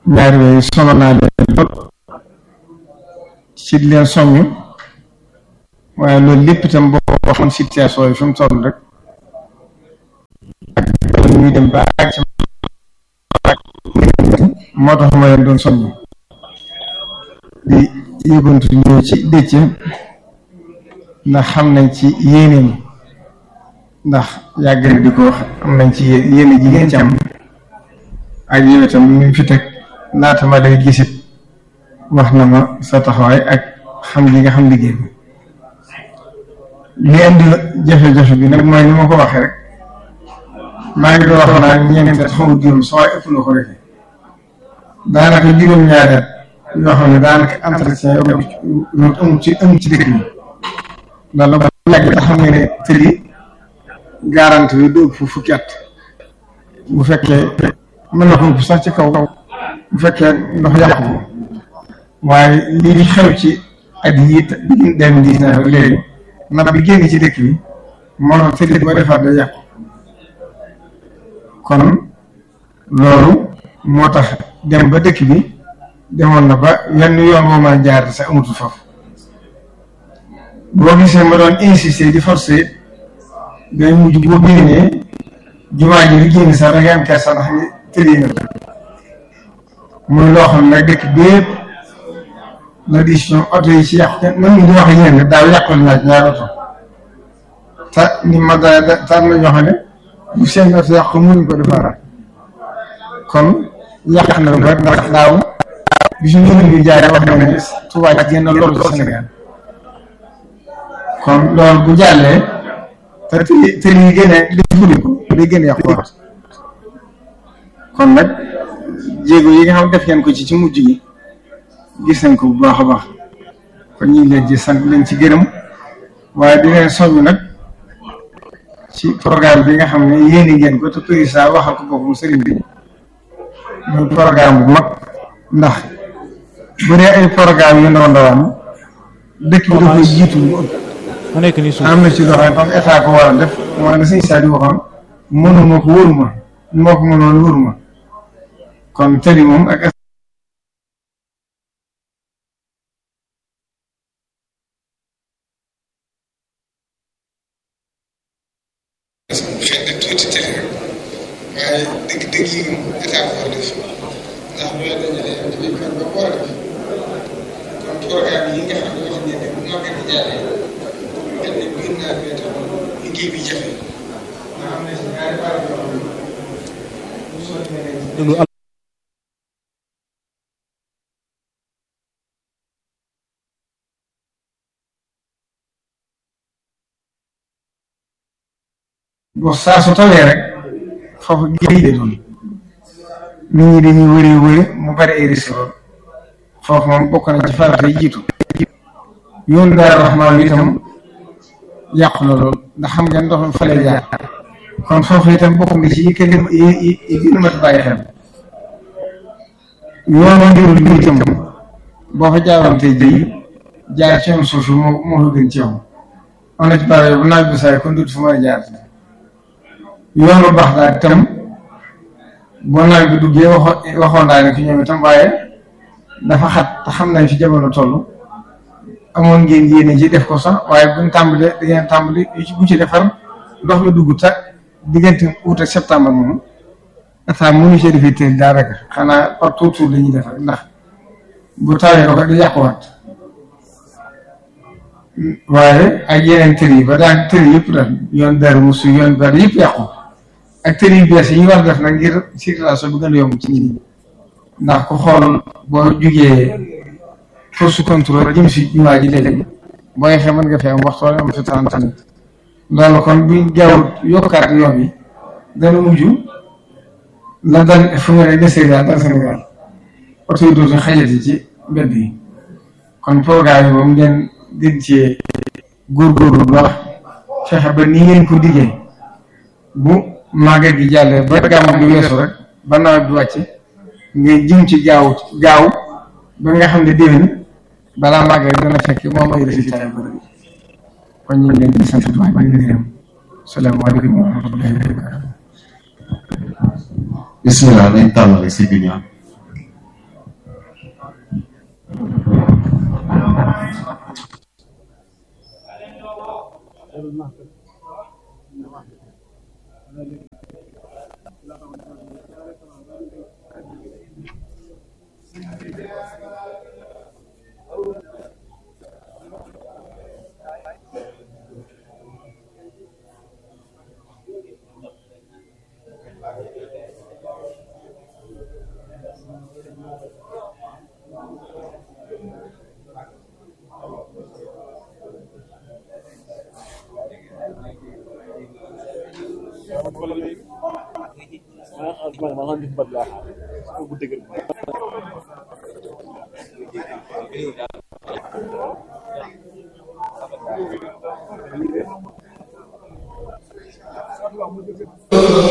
ñaari yooyu solo naa leen lool ci di leen soññ waaye loolu lépp itam boo waxoon situation yi fi mu toll rek ak ñuy dem ba ak ci moo tax ma leen doon soññ di yëbantu ñëw ci dëcc ndax xam nañ ci yéeneem ndax yàgg na di ko wax am nañ ci yéene jigéen ci am ak yow itam ñu fi teg laata ma day gisit wax na ma sa taxawaay ak xam li nga xam liggéey bi li indi jafe-jafe bi nag mooy ni ma ko waxee rek maa ngi doon wax naa ñeenti at xaw juróom soo waaye ëpp na ko defee daanaka juróom-ñaari at yoo xam ne daanaka entretien yow amul ci amul ci dëkk bi loolu ba yàgg nga xam nga ne tëli garanti bi du ëpp fukki at bu fekkee mën na ko ëpp sax ci kaw bu fekkee ndox yàqu ko waaye lii di xew ci at yii bi deux mille dix-neuf ak léegi nag bi génn ci dëkk bi moo tax tëli boo defaat day yàqu kon loolu moo tax dem ba dëkk bi demoon na ba wenn yoon moo mën a jaar sax amatul foofu boo gisee ma doon insister di forcer day mujj boo génnee jumaa ji li génn sax da ngay am kersa ndax ni tëddee nga muy loo xam ne dëkk bépp la décision oto yi ci yàqu man mi di wax yéen daaw yàqul naa ci ñaari oto te ni ma da tar na ñoo xam ne bu seen oto yàqu mënuñ ko defaraat kon yàq na lu bari ndax daaw bi su njëriñ bi jaaree wax na ne Tuubaa ci génn loolu ci Sénégal kon loolu bu jàllee te te te lii gën a defuñu ko day gën a yàquwaat kon nag jéego yi nga xam def ngeen ko ci ci mujj gi gis nañ ko bu baax a baax kon ñu ngi leen ci sant leen ci gërëm waaye di leen soññ nag ci programme bi nga xam ne yéeni ngeen ko te président waxal ko boppam sëriñ bi muy programme bu mag ndax bu dee ay programme yu ndaw ndawaan dëkk bi dafay jiitu mu ëpp mu nekk nii suuf am na ci loo xam ne comme état ko war a def mooy la sëñ Sadio waxoon mënuma ko wóoruma moo ko mënoon wóoruma kon tëri moom ak xëy na tuuti tëri rek waaye dëgg dëgg yi moom état ko war a def ndax loolu dañu ne dafay far ba war a def kon programme yi nga xam ne wax ngeen ne bu màggat di jàllee kenn gën naa fee tax liggéey bi jafe nga xam ne si ñaari barab yoo xam ne bu soobee ne déglu boo saa su tawee rek foofu géej de doon nit ñi dañuy wëri wëri mu bari ay risque lool foofu moom bokk na ci farata yi jiitu yoon daal raxmaan bi itam yàqu na lool ndax xam ngeen ndox mi fa lay jaar kon foofu itam bokk na ci yi gën a yi yi gën a mat bàyyi xel yoonu njurul bi itam boo fa jaaroon tey jii jaar ci yoon suuf moo moo fa gën ci yow am na ci barab bu naaj bi saay kon dut fu mën a jaar yoonu baax daal itam boo nawet bi duggee waxo waxoon naa ne fi ñoom itam waaye dafa xat te xam nañ fi jamono toll amoon ngeen yéene ci def ko sax waaye buñ tàmbalee da ngeen tàmbali yu ci bu ci defar ndox mi dugg ta diggante août ak septembre moom état mënu ci defee teel daanaka xanaa par tour tour la ñuy defar ndax bu tawee ko di yàquwaat waaye ak yeneen tër yi ba daan tër yëpp daal yoon dara musu yoon dara yëpp yàqu ak tër yu bees yi ñu war a def nag ngir circulation bi gën a yomb ci nit ñi ndax ku xool boo jugee force contrôle jëm si jumaa ji léegi boo yeexee mën nga fi am waxtu wala am fi trente minutes loolu kon buñ gaaw yokkaat yoon yi dana mujj la dal fu mu ne de Sénégal dal Sénégal oto yi dootu xajati ci mbedd yi kon programme yi moom ngeen gën cee góorgóorlu bu baax fexe ba ni ngeen ko diggee bu màggal gi jàllee ba gàmmu gi weesu rek ba nawet bi wàcc ngay jëm ci gaaw gaaw ba nga xam ne déwén balaa màggal dana fekk moom ay résultat yu bëri kon ñu ngi leen di sant bu baax di leen gërëm salaamaaleykum wa rahmatullahi wa barakatuh bisimilah nañ tàmbali si bi ñaan maanaam guddi